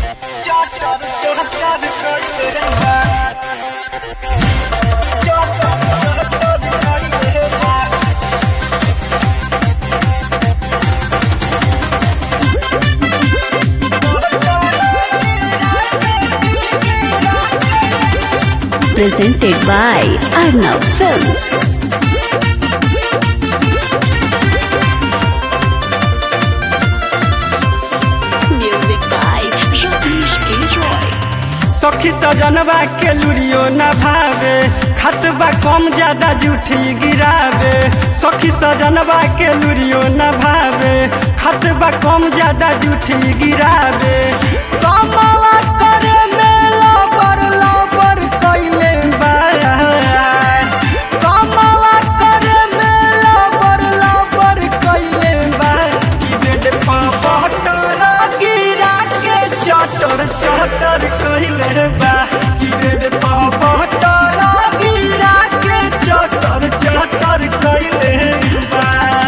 presented by Arnav Films. Music by Rajneesh K. Roy. सखी सजनवा के लुरियो न भावे खतबा कम ज्यादा जूठी गिरावे सखी सजनवा के लुरियो न भावे खतबा कम ज्यादा जूठी गिरावे कमवा करे में लबर लबर कइले बा कमवा करे में लबर लबर कइले बा कि बेड पा बहटर गिरा के चटर चटर कइले बा कि बेड पा बहटर गिरा के चटर चटर कइले बा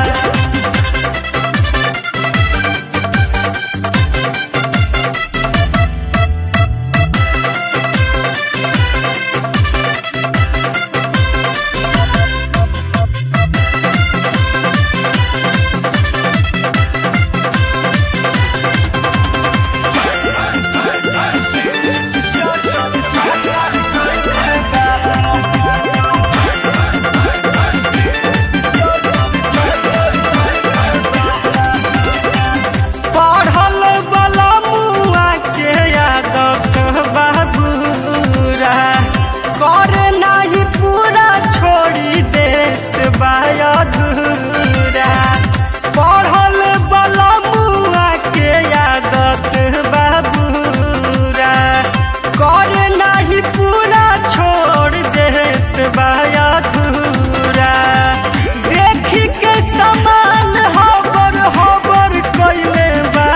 पढ़ल बला मुआ के आदत बाबूरा करे नाही पूरा छोड़ी देत बाय अधूरा पढ़ल बला मुआ के आदत बाबूरा करे नाही पूरा छोड़ देत बाय अधूरा देखी के समान हबर हबर कइले बा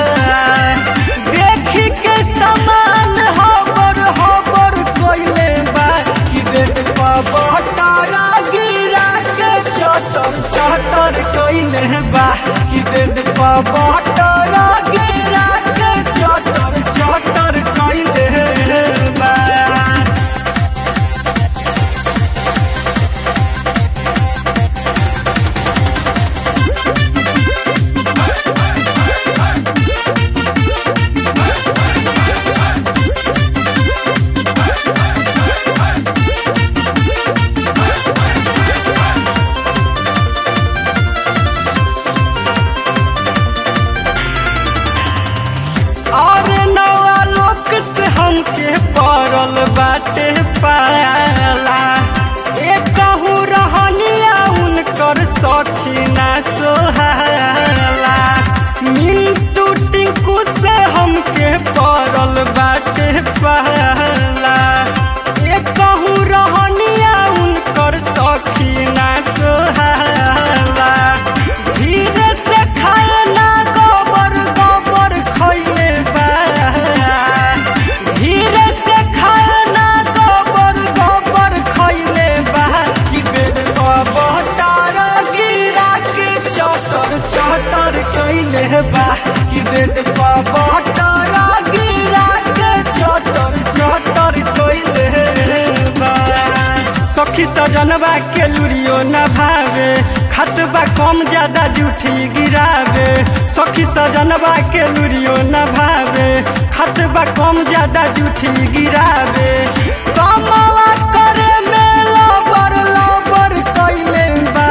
देखी के समान हबर हबर कइले बा कि बेट पा बटारा गिरा के चटर चटर कइले बा कि बेट पा बटारा गिरा के चटर चटर कइले बा और नवा लोक से हमके पड़ल बाटे पाला एक कहूँ रहनिया उनकर सखी ना सोहाला मिंटू टिंकू से हमके पड़ल बाटे पाला एक कहूँ रहनिया उनकर सखी ना सोहाला धीरे से खाए ना गोबर गोबर खइले बा धीरे से खाए ना गोबर गोबर खइले बा कि बेड बटार गिरा के चटर चटर कइले बा कि बेड बटार गिरा के चटर चटर कइले बा सखी सजनवा के लुरियो न भावे खतबा कम ज्यादा जूठी गिरावे सखी सजनवा के लुरियो न भावे खतबा कम ज्यादा जूठी गिरावे कमवा करे में लबर लबर कइले बा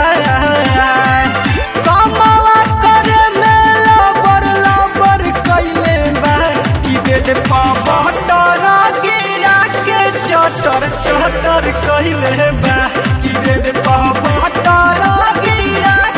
कमवा करे में लबर लबर कइले बा कि बेड पा बटर गिरा के चटर चटर कइले बा कि बेड पा बटर गिरा